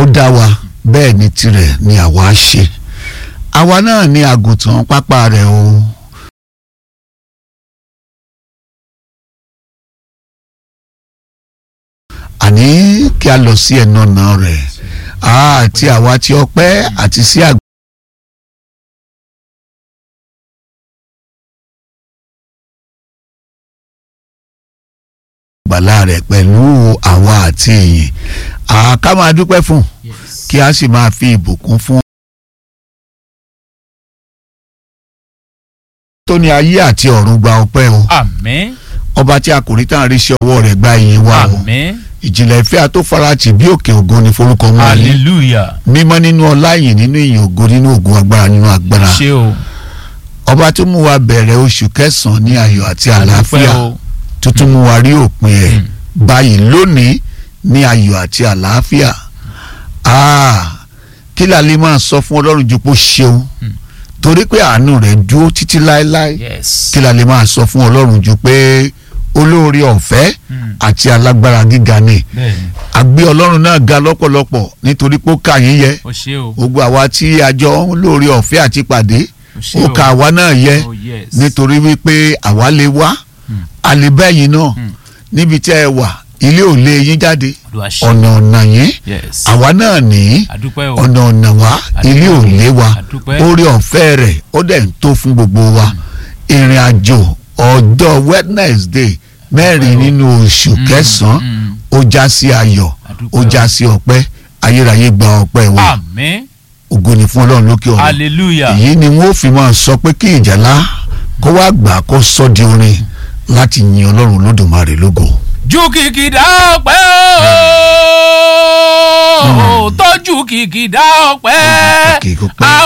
ó dá wa bẹ́ẹ̀ ni tirẹ̀ ni àwa ṣe àwa náà ni àgùntàn pápá rẹ̀ o. àní kí a lọ sí ẹnu ọ̀nà rẹ̀ àti àwa tí ọpẹ́ àti sí àgbà. gbàlà rẹ̀ pẹ̀lú àwa àti ìyìn àká máa dúpẹ́ fún Yes. kí a sì máa fi ìbùkún fún. tó ní ayé àti ọ̀run gba ọpẹ́ o àmín ọba tí a kò rí tán rí sí ọwọ́ rẹ̀ gba ìyìn wa o àmín ìjìnlẹ̀ ìfẹ́ àtòfarati bí òkè ògo ni forúkọ mọ́ ayé hallelujah mímọ́ nínú ọlá ìyìn nínú ìyìn ògo nínú ògo agbára nínú agbára ṣé o ọba tó mú wa bẹ̀rẹ̀ oṣù kẹsàn-án ní ayọ̀ àti àlàáfíà dúpẹ́ o tó tún mú wa rí òpin ẹ̀ báyìí lónìí ní ayọ̀ àti àlàáfíà Ah, kí la lè máa sọ fún ọlọ́run ju pé ó ṣeun Mm. torí pé àánú rẹ̀ dúró títí láéláé yes kí la lè máa sọ fún ọlọ́run ju pé olóore ọ̀fẹ́ Mm. àti alágbára gíga ni bẹ́ẹ̀ni àgbé ọlọ́run náà ga lọ́pọ̀lọpọ̀ nítorí pé ó kà yín yẹ o ṣé o gbogbo àwa tí a jọ ń lóore ọ̀fẹ́ àti pàdé o ṣé ó o ka àwa náà yẹ oh yes nítorí wípé àwa lè wá Mm. a lè bẹ́yìn náà Mm. níbi tí ẹ wà ilé ò lé yín jáde Olúwa ṣé ọ̀nà ọ̀nà yín yes àwa náà ní àdúpẹ́ o ọ̀nà ọ̀nà wa ilé ò lé wa àdúpẹ́ orí ọ̀fẹ́ rẹ̀ ó dẹ̀ ń tó fún gbogbo wa ìrìn àjò ọjọ́ Wednesday mẹ́rin o. nínú oṣù Mm, kẹsàn-án mm. ó já sí ayọ̀ àdúpẹ́ ó o. já sí ọpẹ́ ayérayé gba ọpẹ́ wa àmín ògo ni fún ọlọ́run lókè ọ̀run hallelujah èyí ni wọ́n fi máa sọ pé kí ìjàlá kó wá gbà kó sọ di orin láti yin ọlọ́run olódùmarè lógo. ju kìkìdá ọpẹ́ o tọ́jú kìkìdá ọpẹ́ Kìkì ọpẹ́. a